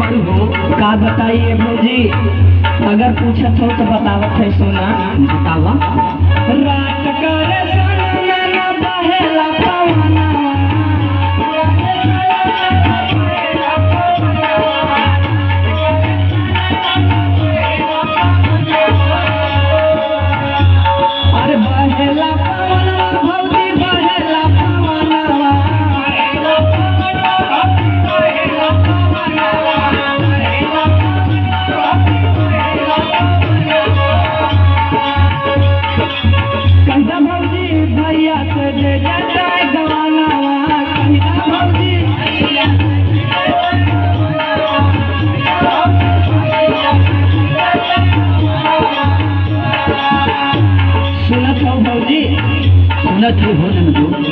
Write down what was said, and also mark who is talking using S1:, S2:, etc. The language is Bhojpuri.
S1: बारू हो
S2: का बताइए भौजी अगर पूछत हो तो बतावत है सोना
S1: बतावा
S2: रात करे सोना ना बहेला पवना अरे बहेला पवना भौजी बहेला पवना कंधा भौजी भैया से जे जाता गवाना कंधा भौजी सुनत हो भौजी
S1: सुनत ही हो नंदू